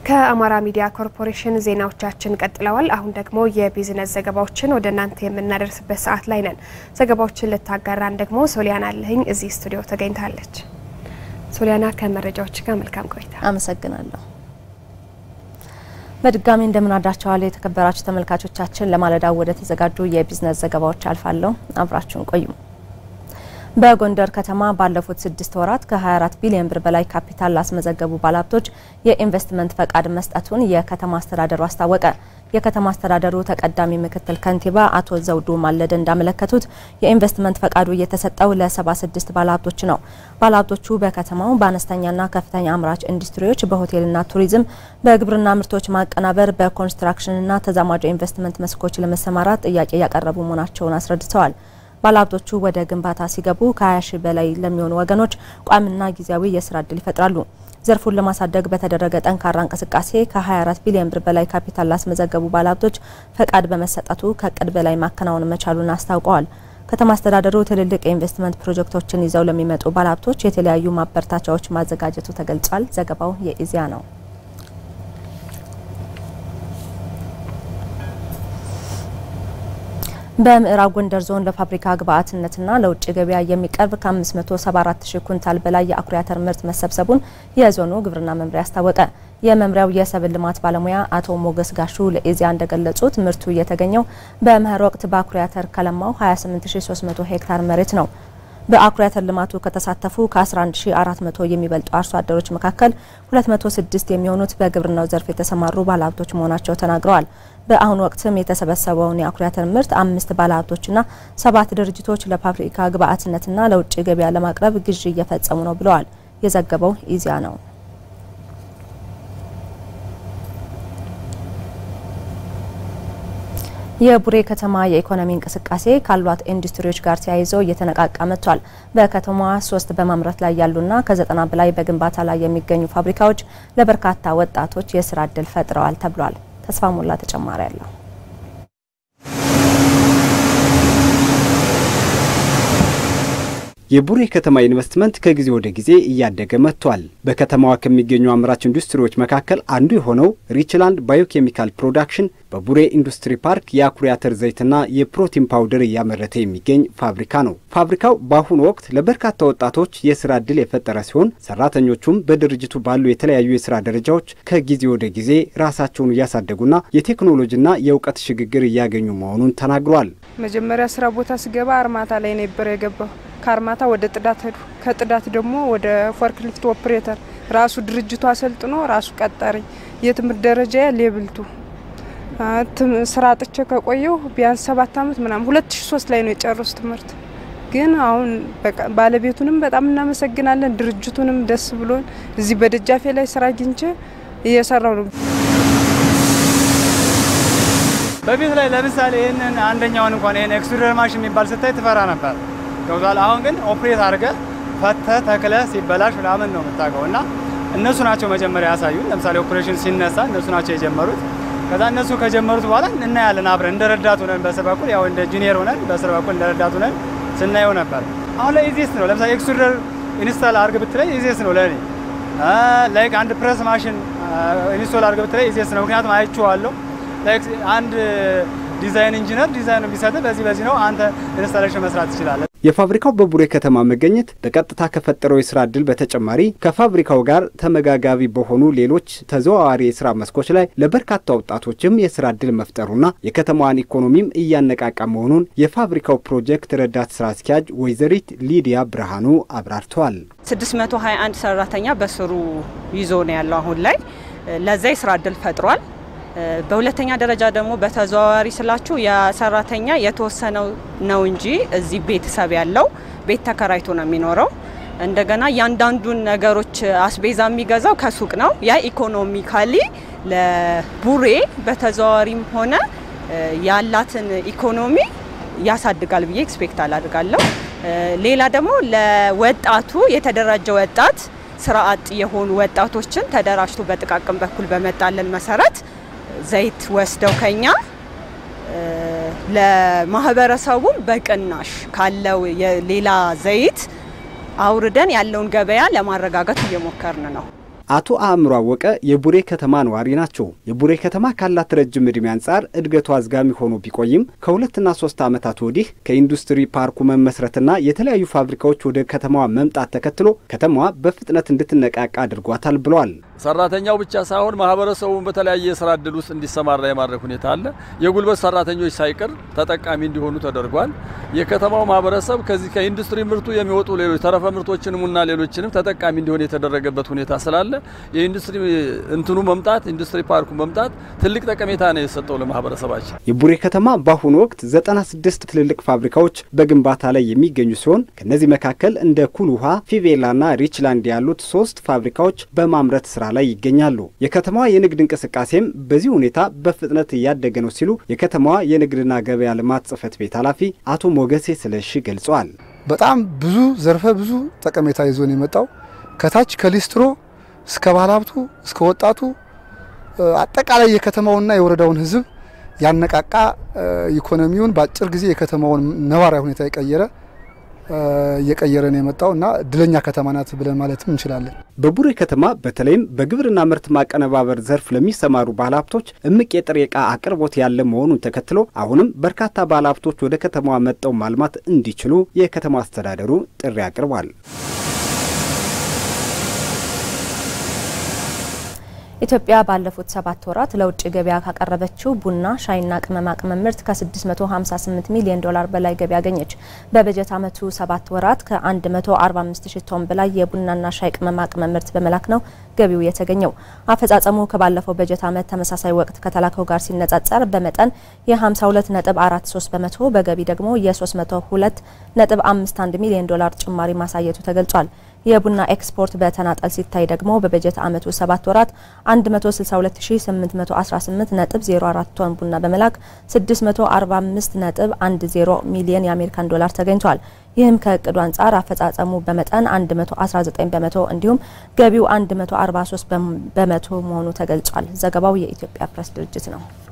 ከአማራ ሚዲያ ኮርፖሬሽን ዜናዎቻችን ቀጥለዋል። አሁን ደግሞ የቢዝነስ ዘገባዎችን ወደ እናንተ የምናደርስበት ሰዓት ላይ ነን። ዘገባዎችን ልታጋራን ደግሞ ሶሊያና አለህኝ እዚህ ስቱዲዮ ተገኝታለች። ሶሊያና ከመረጃዎች ጋር መልካም ቆይታ። አመሰግናለሁ። በድጋሚ እንደምናዳቸዋል የተከበራችሁ ተመልካቾቻችን፣ ለማለዳው ወደ ተዘጋጁ የቢዝነስ ዘገባዎች አልፋለሁ። አብራችሁን ቆዩ። በጎንደር ከተማ ባለፉት ስድስት ወራት ከ24 ቢሊዮን ብር በላይ ካፒታል ላስመዘገቡ ባለሀብቶች የኢንቨስትመንት ፈቃድ መስጠቱን የከተማ አስተዳደሩ አስታወቀ። የከተማ አስተዳደሩ ተቀዳሚ ምክትል ከንቲባ አቶ ዘውዱ ማለደ እንዳመለከቱት የኢንቨስትመንት ፈቃዱ የተሰጠው ለ76 ባለሀብቶች ነው። ባለሀብቶቹ በከተማው በአነስተኛና ከፍተኛ አምራች ኢንዱስትሪዎች፣ በሆቴልና ቱሪዝም፣ በግብርና ምርቶች ማቀናበር፣ በኮንስትራክሽንና ተዛማጅ ኢንቨስትመንት መስኮች ለመሰማራት ጥያቄ ያቀረቡ መሆናቸውን አስረድተዋል። ባለሀብቶቹ ወደ ግንባታ ሲገቡ ከ20 ሺህ በላይ ለሚሆኑ ወገኖች ቋሚና ጊዜያዊ የስራ እድል ይፈጥራሉ። ዘርፉን ለማሳደግ በተደረገ ጠንካራ እንቅስቃሴ ከ24 ቢሊዮን ብር በላይ ካፒታል ላስመዘገቡ ባለሀብቶች ፈቃድ በመሰጠቱ ከእቅድ በላይ ማከናወን መቻሉን አስታውቀዋል። ከተማ አስተዳደሩ ትልልቅ የኢንቨስትመንት ፕሮጀክቶችን ይዘው ለሚመጡ ባለሀብቶች የተለያዩ ማበረታቻዎች ማዘጋጀቱ ተገልጿል። ዘገባው የኢዜአ ነው። በምዕራብ ጎንደር ዞን ለፋብሪካ ግብአትነትና ለውጭ ገበያ የሚቀርብ ከ574 ሺህ ኩንታል በላይ የአኩሪ አተር ምርት መሰብሰቡን የዞኑ ግብርና መምሪያ አስታወቀ። የመምሪያው የሰብል ልማት ባለሙያ አቶ ሞገስ ጋሹ ለኢዜአ እንደገለጹት ምርቱ የተገኘው በመኸር ወቅት በአኩሪ አተር ከለማው 28300 ሄክታር መሬት ነው። በአኩሪ አተር ልማቱ ከተሳተፉ ከ11400 የሚበልጡ አርሶ አደሮች መካከል 206 የሚሆኑት በግብርናው ዘርፍ የተሰማሩ ባለሀብቶች መሆናቸው ተናግረዋል። በአሁኑ ወቅትም የተሰበሰበውን የአኩሪ አተር ምርት አምስት ባለሀብቶችና ሰባት ድርጅቶች ለፋብሪካ ግብአትነትና ለውጭ ገበያ ለማቅረብ ግዢ እየፈጸሙ ነው ብለዋል። የዘገበው ኢዜአ ነው። የቡሬ ከተማ የኢኮኖሚ እንቅስቃሴ ካሏት ኢንዱስትሪዎች ጋር ተያይዞ እየተነቃቃ መጥቷል። በከተማዋ ሶስት በማምረት ላይ ያሉና ከዘጠና በላይ በግንባታ ላይ የሚገኙ ፋብሪካዎች ለበርካታ ወጣቶች የስራ እድል ፈጥረዋል ተብሏል። ተስፋ ሞላ ተጨማሪ አለው። የቡሬ ከተማ ኢንቨስትመንት ከጊዜ ወደ ጊዜ እያደገ መጥቷል። በከተማዋ ከሚገኙ አምራች ኢንዱስትሪዎች መካከል አንዱ የሆነው ሪችላንድ ባዮኬሚካል ፕሮዳክሽን በቡሬ ኢንዱስትሪ ፓርክ የአኩሪ አተር ዘይትና የፕሮቲን ፓውደር እያመረተ የሚገኝ ፋብሪካ ነው። ፋብሪካው በአሁኑ ወቅት ለበርካታ ወጣቶች የስራ ዕድል የፈጠረ ሲሆን ሰራተኞቹም በድርጅቱ ባሉ የተለያዩ የስራ ደረጃዎች ከጊዜ ወደ ጊዜ ራሳቸውን እያሳደጉና የቴክኖሎጂና የእውቀት ሽግግር እያገኙ መሆኑን ተናግሯል። መጀመሪያ ስራ ቦታ ስገባ አርማታ ላይ ነበር የገባው። ከአርማታ ወደ ጥዳት ሄዱ። ከጥዳት ደግሞ ወደ ፎርክሊፍት ኦፕሬተር ራሱ ድርጅቱ አሰልጥኖ ራሱ ቀጠረኝ። የትምህርት ደረጃ ሌብልቱ ስራ አጥቼ ከቆየው ቢያንስ ሰባት አመት ምናምን ሁለት ሺ ሶስት ላይ ነው የጨረሱ ትምህርት። ግን አሁን ባለቤቱንም በጣም እናመሰግናለን፣ ድርጅቱንም ደስ ብሎን እዚህ በደጃፌ ላይ ስራ አግኝቼ እየሰራው ነው። በፊት ላይ ለምሳሌ ይህንን አንደኛውን እንኳን ይህን ኤክስትሩደር ማሽን የሚባል ስታይ ትፈራ ነበር ገብቷል። አሁን ግን ኦፕሬት አድርገ ፈተ ተክለ ሲበላሽ ምናምን ነው የምታውቀው። እና እነሱ ናቸው መጀመሪያ ያሳዩን። ለምሳሌ ኦፕሬሽን ሲነሳ እነሱ ናቸው የጀመሩት። ከዛ እነሱ ከጀመሩት በኋላ እናያለን አብረን እንደ ረዳት ሆነን በስር በኩል ያው እንደ ጁኒየር ሆነን በስር በኩል እንደ ረዳት ሆነን ስናየው ነበር። አሁን ላይ ኢዜስ ነው። ለምሳሌ ኤክስትሩደር ኢንስታል አድርግ ብትለኝ ኢዜስ ነው ለእኔ። ላይክ አንድ ፕረስ ማሽን ኢንስቶል አድርግ ብትለኝ ኢዜስ ነው። ምክንያቱም አይቼዋለሁ። ላይክ አንድ ዲዛይን ኢንጂነር ዲዛይን የሚሰጥ በዚህ በዚህ ነው አንተ ኢንስታሌሽን መስራት ትችላለህ። የፋብሪካው በቡሬ ከተማ መገኘት በቀጥታ ከፈጠረው የስራ እድል በተጨማሪ ከፋብሪካው ጋር ተመጋጋቢ በሆኑ ሌሎች ተዘዋዋሪ የስራ መስኮች ላይ ለበርካታ ወጣቶችም የስራ እድል መፍጠሩና የከተማዋን ኢኮኖሚም እያነቃቃ መሆኑን የፋብሪካው ፕሮጀክት ረዳት ስራ አስኪያጅ ወይዘሪት ሊዲያ ብርሃኑ አብራርተዋል። 621 ሰራተኛ በስሩ ይዞ ነው ያለው አሁን ላይ ለዛ የስራ እድል ፈጥሯል። በሁለተኛ ደረጃ ደግሞ በተዘዋዋሪ ስላችሁ የሰራተኛ የተወሰነው ነው እንጂ እዚህ ቤተሰብ ያለው ቤት ተከራይቶ ነው የሚኖረው። እንደገና እያንዳንዱን ነገሮች አስቤዛ የሚገዛው ከሱቅ ነው። ያ ኢኮኖሚካሊ ለቡሬ በተዘዋዋሪም ሆነ ያላትን ኢኮኖሚ ያሳድጋል ብዬ ኤክስፔክት አላድርጋለሁ። ሌላ ደግሞ ለወጣቱ የተደራጀ ወጣት ስራ አጥ የሆኑ ወጣቶችን ተደራጅቶ በጥቃቅን በኩል በመጣለን መሰረት ዘይት ወስደው ከኛ ለማህበረሰቡም በቅናሽ ካለው የሌላ ዘይት አውርደን ያለውን ገበያ ለማረጋጋት እየሞከርን ነው። አቶ አእምሮ አወቀ የቡሬ ከተማ ነዋሪ ናቸው። የቡሬ ከተማ ካላት ረጅም ዕድሜ አንጻር እድገቱ አዝጋሚ ሆኖ ቢቆይም ከሁለትና ሶስት ዓመታት ወዲህ ከኢንዱስትሪ ፓርኩ መመስረትና የተለያዩ ፋብሪካዎች ወደ ከተማዋ መምጣት ተከትሎ ከተማዋ በፍጥነት እንድትነቃቃ አድርጓታል ብለዋል። ሰራተኛው ብቻ ሳይሆን ማህበረሰቡን በተለያየ የስራ እድል ውስጥ እንዲሰማራ የማድረግ ሁኔታ አለ። የጉልበት ሰራተኞች ሳይቀር ተጠቃሚ እንዲሆኑ ተደርጓል። የከተማው ማህበረሰብ ከዚህ ከኢንዱስትሪ ምርቱ የሚወጡ ሌሎች ተረፈ ምርቶችንምና ሌሎችንም ተጠቃሚ እንዲሆን የተደረገበት ሁኔታ ስላለ የኢንዱስትሪ እንትኑ መምጣት ኢንዱስትሪ ፓርኩ መምጣት ትልቅ ጠቀሜታ ነው የሰጠው ለማህበረሰባችን። የቡሬ ከተማ በአሁኑ ወቅት 96 ትልልቅ ፋብሪካዎች በግንባታ ላይ የሚገኙ ሲሆን ከእነዚህ መካከል እንደ ኩል ውሃ፣ ፊቬላና ሪችላንድ ያሉት ሶስት ፋብሪካዎች በማምረት ስራ ላይ ይገኛሉ። የከተማዋ የንግድ እንቅስቃሴም በዚህ ሁኔታ በፍጥነት እያደገ ነው ሲሉ የከተማዋ የንግድና ገበያ ልማት ጽሕፈት ቤት ኃላፊ አቶ ሞገሴ ስለሺ ገልጸዋል። በጣም ብዙ ዘርፈ ብዙ ጠቀሜታ ይዞ ነው የመጣው። ከታች ከሊስትሮ እስከ ባለሀብቱ እስከ ወጣቱ አጠቃላይ የከተማውንና የወረዳውን ሕዝብ ያነቃቃ ኢኮኖሚውን በአጭር ጊዜ የከተማውን ነባራዊ ሁኔታ የቀየረ እየቀየረ ነው የመጣው እና እድለኛ ከተማ ናት ብለን ማለትም እንችላለን። በቡሬ ከተማ በተለይም በግብርና ምርት ማቀነባበር ዘርፍ ለሚሰማሩ ባለሀብቶች እምቅ የጥሬ ዕቃ አቅርቦት ያለ መሆኑን ተከትሎ አሁንም በርካታ ባለሀብቶች ወደ ከተማዋ መጥተው ማልማት እንዲችሉ የከተማ አስተዳደሩ ጥሪ አቅርቧል። ኢትዮጵያ ባለፉት ሰባት ወራት ለውጭ ገበያ ካቀረበችው ቡና፣ ሻይና ቅመማ ቅመም ምርት ከ658 ሚሊዮን ዶላር በላይ ገቢ አገኘች። በበጀት ዓመቱ ሰባት ወራት ከ145 ሺህ ቶን በላይ የቡናና ሻይ ቅመማ ቅመም ምርት በመላክ ነው ገቢው የተገኘው። አፈጻጸሙ ከባለፈው በጀት ዓመት ተመሳሳይ ወቅት ከተላከው ጋር ሲነጻጸር በመጠን የ52.43 በመቶ በገቢ ደግሞ የ302.51 ሚሊዮን ዶላር ጭማሪ ማሳየቱ ተገልጿል። የቡና ኤክስፖርት በተናጠል ሲታይ ደግሞ በበጀት ዓመቱ ሰባት ወራት 162818.04 ቶን ቡና በመላክ 645.10 ሚሊዮን የአሜሪካን ዶላር ተገኝቷል። ይህም ከእቅዱ አንጻር አፈጻጸሙ በመጠን 119 በመቶ እንዲሁም ገቢው 143 በመቶ መሆኑ ተገልጿል። ዘገባው የኢትዮጵያ ፕሬስ ድርጅት ነው።